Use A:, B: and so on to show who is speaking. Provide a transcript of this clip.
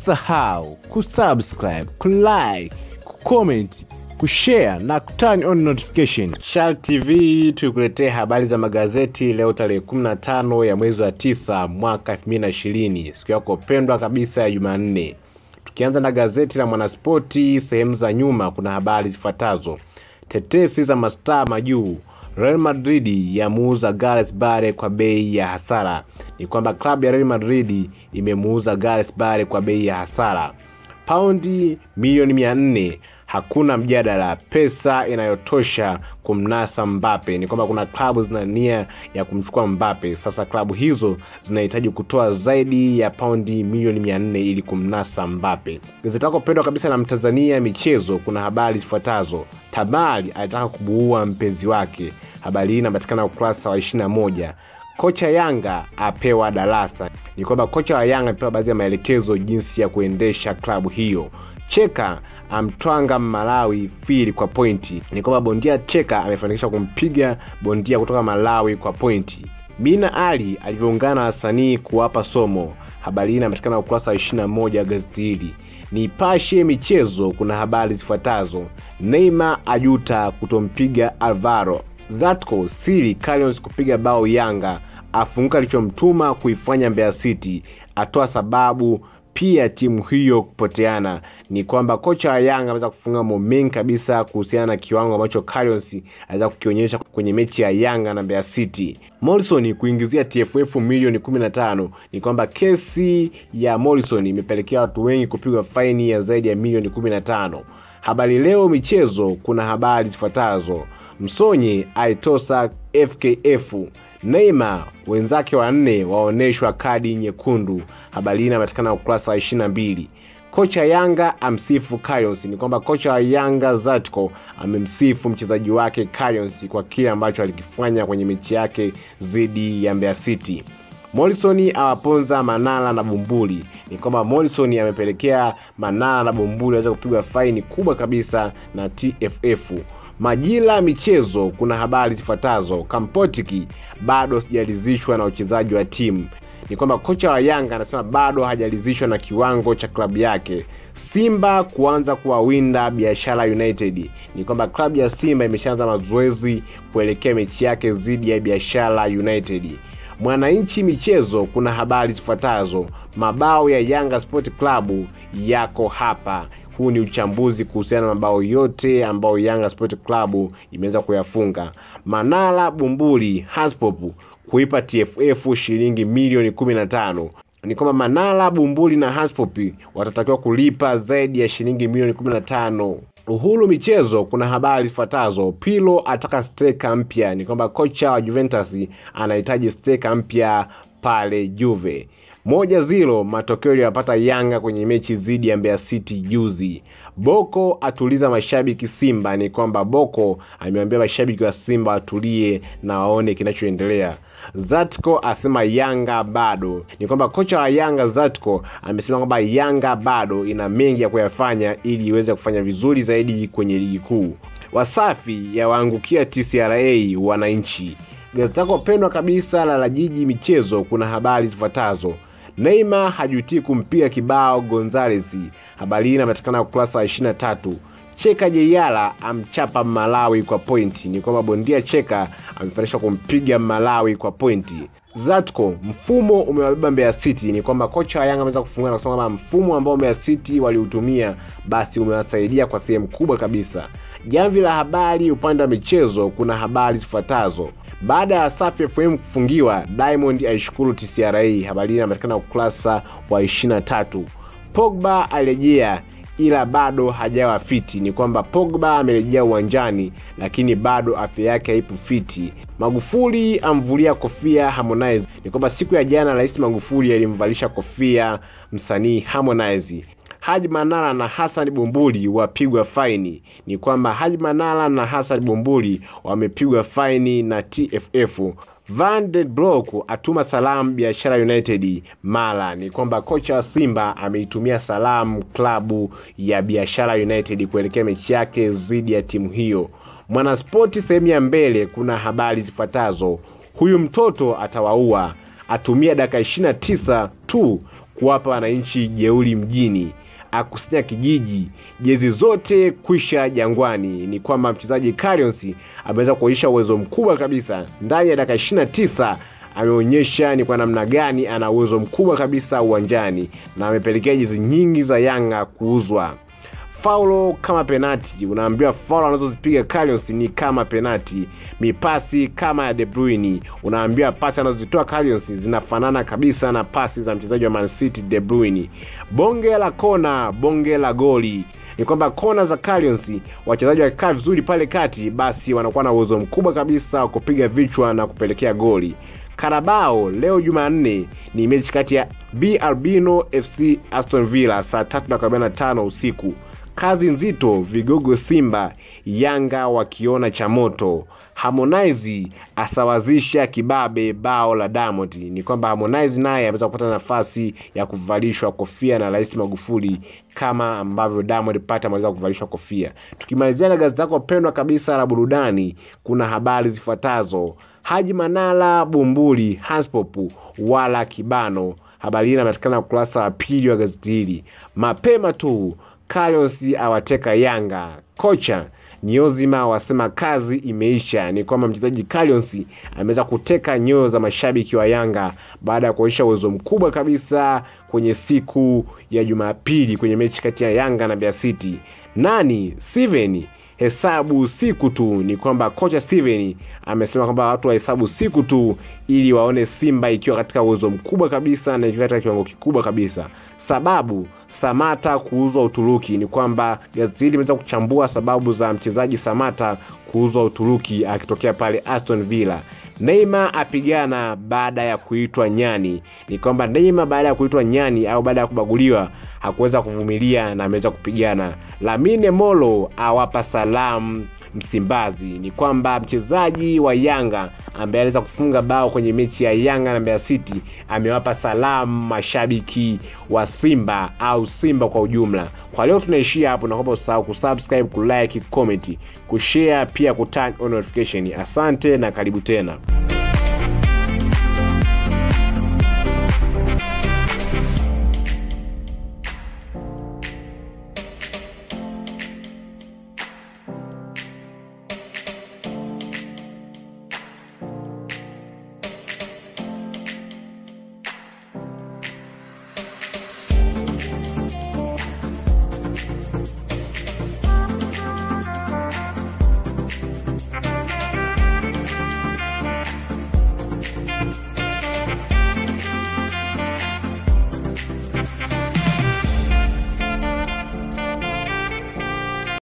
A: usisahau kusubscribe kulike kucomment kushare na kuturn on notification Shal tv tukuletee habari za magazeti leo tarehe 15 ya mwezi wa 9 mwaka 2020 siku yako pendwa kabisa ya jumanne tukianza na gazeti la mwanaspoti sehemu za nyuma kuna habari zifuatazo tetesi za mastaa majuu real madrid yamuuza gareth bale kwa bei ya hasara ni kwamba klabu ya real madrid imemuuza gareth bale kwa bei ya hasara paundi milioni 400 hakuna mjadala pesa inayotosha kumnasa mbape ni kwamba kuna klabu zina nia ya kumchukua mbape sasa klabu hizo zinahitaji kutoa zaidi ya paundi milioni 400 ili kumnasa mbape gazeti lako pendwa kabisa la mtanzania michezo kuna habari zifuatazo tabari alitaka kubuua mpenzi wake habari hii inapatikana ukurasa wa 21 kocha yanga apewa darasa ni kwamba kocha wa yanga amepewa baadhi ya maelekezo jinsi ya kuendesha klabu hiyo cheka amtwanga malawi fili kwa pointi ni kwamba bondia cheka amefanikisha kumpiga bondia kutoka malawi kwa pointi mina ali alivyoungana na wasanii kuwapa somo habari hii inapatikana ukurasa wa 21 gazeti hili nipashe michezo kuna habari zifuatazo neima ajuta kutompiga alvaro zatco siri Calions kupiga bao yanga afunguka alichomtuma kuifanya mbeya city atoa sababu pia timu hiyo kupoteana ni kwamba kocha wa yanga ameweza kufunga mambo mengi kabisa kuhusiana na kiwango ambacho Calions aliweza kukionyesha kwenye mechi ya yanga na mbeya city morrison kuingizia tff milioni 15 ni kwamba kesi ya morrison imepelekea watu wengi kupigwa faini ya zaidi ya milioni 15 habari leo michezo kuna habari zifuatazo msonye aitosa fkf neima wenzake wanne waonyeshwa kadi nyekundu habari hii inapatikana ukurasa wa 22 kocha yanga amsifu Carions. ni kwamba kocha wa yanga zatco amemsifu mchezaji wake Carions kwa kile ambacho alikifanya kwenye mechi yake dhidi ya mbeya city morrison awaponza manala na bumbuli ni kwamba morrison amepelekea manala na bumbuli waweza kupigwa faini kubwa kabisa na tff majira michezo kuna habari zifuatazo kampotiki bado sijaridhishwa na uchezaji wa timu ni kwamba kocha wa yanga anasema bado hajaridhishwa na kiwango cha klabu yake simba kuanza kuwawinda biashara united ni kwamba klabu ya simba imeshaanza mazoezi kuelekea mechi yake dhidi ya biashara united mwananchi michezo kuna habari zifuatazo mabao ya yanga sport club yako hapa huu ni uchambuzi kuhusiana na mabao yote ambayo yanga sport club imeweza kuyafunga manala bumbuli haspop kuipa tff shilingi milioni 15 ni kwamba manala bumbuli na haspop watatakiwa kulipa zaidi ya shilingi milioni 15 uhuru michezo kuna habari zifuatazo pilo ataka steka mpya ni kwamba kocha wa juventus anahitaji steka mpya pale juve moja zilo matokeo iliyopata yanga kwenye mechi dhidi ya mbeya city juzi boko atuliza mashabiki simba ni kwamba boko amewambia mashabiki wa simba watulie na waone kinachoendelea zatco asema yanga bado ni kwamba kocha wa yanga zatco amesema kwamba yanga bado ina mengi ya kuyafanya ili iweze kufanya vizuri zaidi kwenye ligi kuu wasafi yawaangukia tcra wananchi gazeti lako pendwa kabisa la la jiji michezo kuna habari zifuatazo neima hajutii kumpiga kibao gonzales habari hii inapatikana ukurasa wa 23 cheka jeiala amchapa malawi kwa pointi ni kwamba bondia cheka amefanisha kumpiga malawi kwa pointi zatco mfumo umewabeba mbeya city ni kwamba kocha wa yanga ameweza kufunga na kusema kwamba mfumo ambao mbeya city waliutumia basi umewasaidia kwa sehemu kubwa kabisa jamvi la habari upande wa michezo kuna habari zifuatazo baada ya safi fm kufungiwa diamond aishukuru tcra habari hii inapatikana ukurasa wa 23 pogba alirejea ila bado hajawa fiti ni kwamba pogba amerejea uwanjani lakini bado afya yake haipo fiti magufuli amvulia kofia harmonize ni kwamba siku ya jana rais magufuli alimvalisha kofia msanii harmonize haji manara na hasan bumbuli wapigwa faini ni kwamba haji manara na hasan bumbuli wamepigwa faini na tff van den Broek atuma salamu biashara united mara ni kwamba kocha wa simba ameitumia salamu klabu ya biashara united kuelekea mechi yake dhidi ya timu hiyo mwanaspoti sehemu ya mbele kuna habari zifuatazo huyu mtoto atawaua atumia dakika 29 tu kuwapa wananchi jeuri mjini akusanya kijiji jezi zote kwisha jangwani ni kwamba mchezaji Carions ameweza kuonyesha uwezo mkubwa kabisa ndani ya dakika 29 ameonyesha ni kwa namna gani ana uwezo mkubwa kabisa uwanjani na amepelekea jezi nyingi za Yanga kuuzwa. Faulo kama penati, unaambiwa faulo anazozipiga Carions ni kama penati. Mipasi kama ya De Bruyne, unaambiwa pasi anazozitoa Carions zinafanana kabisa na pasi za mchezaji wa Man City De Bruyne. Bonge la kona, bonge la goli ni kwamba kona za Carions wachezaji wakikaa vizuri pale kati, basi wanakuwa na uwezo mkubwa kabisa wa kupiga vichwa na kupelekea goli. Karabao leo Jumanne ni mechi kati ya B Albino FC Aston Villa saa 3:45 usiku. Kazi nzito vigogo Simba Yanga wakiona cha moto. Harmonize asawazisha kibabe bao la Diamond. Ni kwamba Harmonize naye ameweza kupata nafasi ya kuvalishwa kofia na Rais Magufuli kama ambavyo Diamond Platnumz ameweza kuvalishwa kofia. Tukimalizia na gazeti lako pendwa kabisa la burudani, kuna habari zifuatazo: Haji Manara Bumbuli Hanspop wala Kibano. Habari hii inapatikana ukurasa wa pili wa gazeti hili. Mapema tu Carions awateka Yanga. Kocha Niozima wasema kazi imeisha. Ni kwamba mchezaji Carions ameweza kuteka nyoyo za mashabiki wa Yanga baada ya kuonyesha uwezo mkubwa kabisa kwenye siku ya Jumapili kwenye mechi kati ya Yanga na Mbeya City. Nani Steven hesabu siku tu. Ni kwamba kocha Steven amesema kwamba watu wahesabu siku tu ili waone Simba ikiwa katika uwezo mkubwa kabisa na ikiwa katika kiwango kikubwa kabisa. Sababu Samata kuuzwa Uturuki ni kwamba gazeti hili limeweza kuchambua sababu za mchezaji Samata kuuzwa Uturuki akitokea pale Aston Villa. Neymar apigana baada ya kuitwa nyani. Ni kwamba Neymar baada ya kuitwa nyani au baada ya kubaguliwa hakuweza kuvumilia na ameweza kupigana. Lamine Molo awapa salamu Msimbazi. Ni kwamba mchezaji wa Yanga ambaye aliweza kufunga bao kwenye mechi ya Yanga na Mbeya City amewapa salamu mashabiki wa Simba au Simba kwa ujumla. Kwa leo tunaishia hapo, naomba usahau kusubscribe, kulike, comment, kushare pia kuturn on notification. Asante na karibu tena.